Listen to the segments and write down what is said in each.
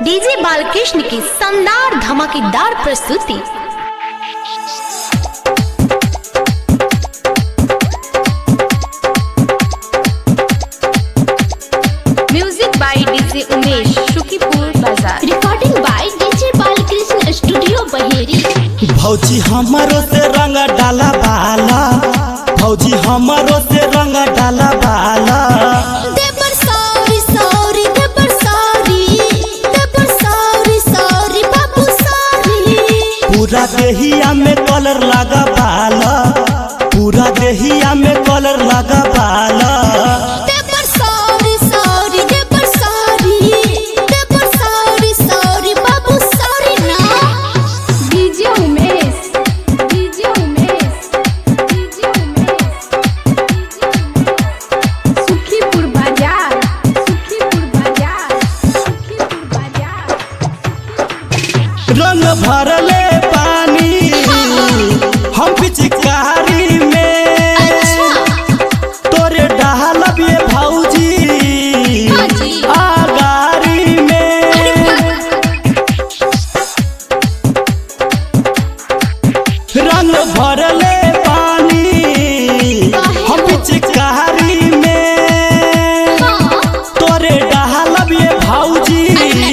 DJ Balkrishna की शानदार धमाकेदार प्रस्तुति music by DJ Umesh Shukipur Bazar recording by DJ Balkrishna studio Baheri भौजी हमारो से रंग डाला बाला भौजी हमारो से रंग डाला बाला देवर सॉरी सॉरी देवर सॉरी देवर सॉरी सॉरी बाबू सॉरी पूरा देहिया में कलर लगा बाला पूरा देहिया में कलर लगा बाला देवर सॉरी सॉरी देवर सॉरी देवर सॉरी सॉरी बाबू सॉरी ना DJ Umesh DJ Umesh DJ Umesh Sukhipur Bazar Sukhipur Bazar Sukhipur बाजार रंग भरले पानी हम पिचकारी में तोरे डालब ये भौजी हाँ जी। आगारी में रंग भरले पानी हम पिचकारी में तोरे डालब ये भौजी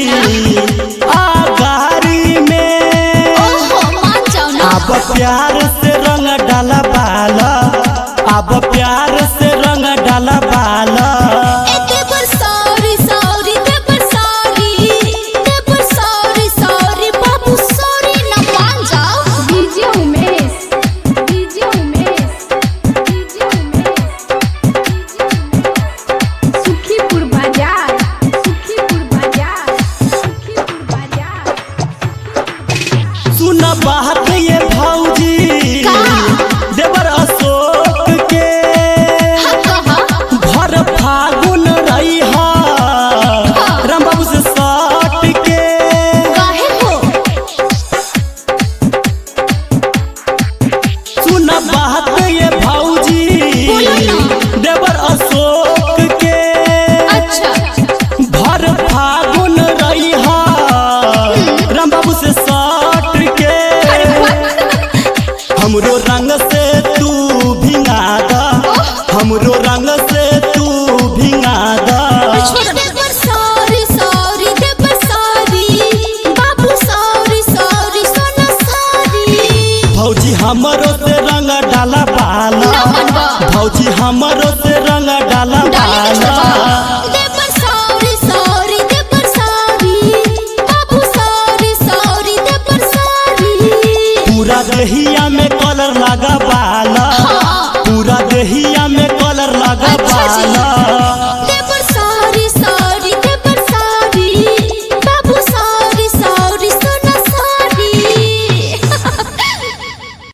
आगारी में ओहो मान जाओ ना अब प्यार से रंग डाला बाला अब प्यार से रंग डाला बाला ए देवर सॉरी सॉरी देवर सॉरी देवर सॉरी सॉरी बाबू सॉरी ना मान जाओ DJ Umesh DJ Umesh DJ Umesh Sukhipur Bazar Sukhipur Bazar Sukhipur बाजार सुन बात ये भौजी देवर अशोक के कहा भर फागुन रही राम बाबू से सट के काहे हो सुन बात ये भौजी बोलो ना। देवर अशोक के अच्छा भर फागुन रही राम बाबू से सट के हमरो रंग से तू भिंगा दा हमरो रंग से तू भिंगा दा देवर सॉरी सॉरी देवर सॉरी बाबू सॉरी सॉरी सोना सॉरी भौजी हमरो से रंग डाला बाला ना मनवा। भौजी हमरो से रंग डाला डाले के बाला छोड़वा। देवर सॉरी सॉरी देवर सॉरी बाबू सॉरी सॉरी देवर सॉरी पूरा दहिया में